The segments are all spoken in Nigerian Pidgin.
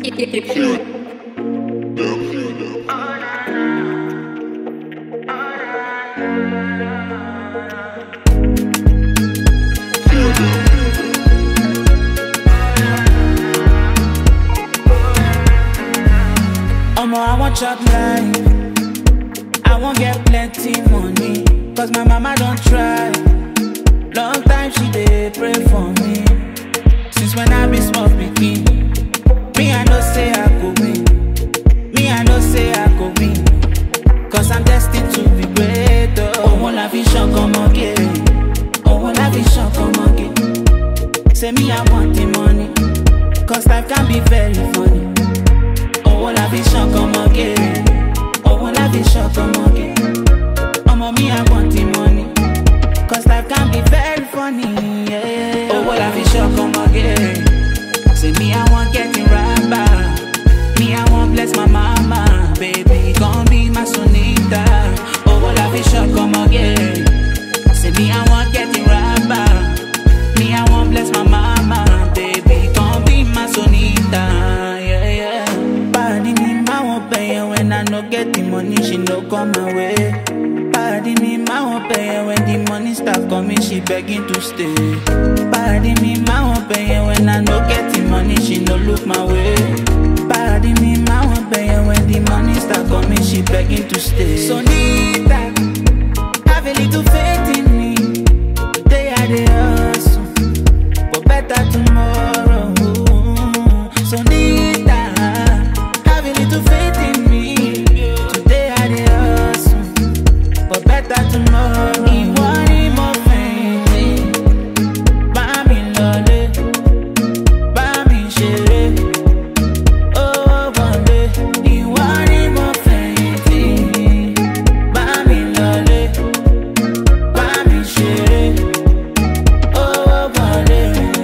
Omo, I want chop life. I want get plenty money. Cause my mama don't try. Long time she dey pray for me. Since when I be small pikin. Me, I know say I go win. Me, I know say I go win. Cause I'm destined to be great. Oh, won't la vision come again. Oh, won't la vision come again. Say me, I want the money. Cause life can be very funny. Owó la fi ṣan kan mọ́gẹ́. Owó la fi ṣan kan mọ́gẹ́. Ọmọ mi, I want the money. Cause life can be very funny. Yeah. Owó la fi ṣan kan mọ́gẹ́. Say me, I want getting rapper. Me, I want bless my mama. Baby, gon' be my sonita. Owó la fi ṣan kan mọ́gẹ́. Say me, I want getting rapper. Me, I want bless my mama. Baby, gon' be my sonita. Yeah, yeah. Party me, my won't pay her when I no get the money, she no come my way. Party me, my won't pay her when the money start coming, she begging to stay. Party me, my won't pay her when I no get the money, she no look my way. Party me, my won't pay her when the money start coming, she begging to stay. So need that, have a little faith in me. Today I dey hustle for better tomorrow. So need that, have a little faith in me. Today I dey hustle for better tomorrow. Ìwọ ni mo fẹ̀yìntì, bá mi lọlé, bá mi ṣeré, owó wọlé. Ìwọ ni mo fẹ̀yìntì, bá mi lọlé, bá mi ṣeré, owó wọlé.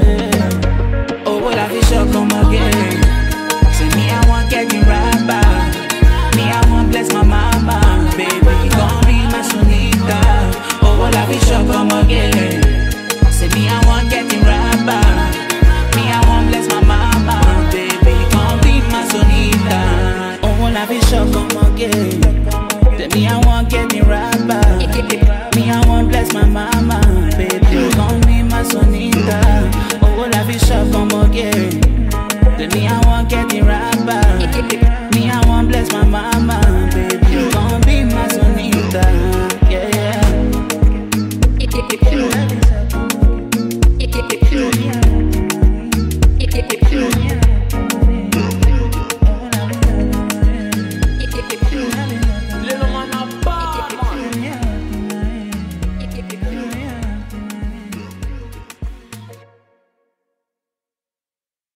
Owó la fi ṣọkan mọ́gẹ́. Say me, I want getting rapper. Me, I want bless my mama. Baby, gon' be my sonita. Oh, well, I be sure come again. Say me, I want getting rapper. Me, I want bless my mama. Baby, gon' be my sonita. Oh, well, I be sure come again. Say me, I want getting rapper. Me, I want bless my mama. Baby, gon' be my sonita. Oh, well, I be sure come again. Then me, I want getting rapper. Me, I want bless my mama, baby. You gon' be my sonita, yeah, yeah. If you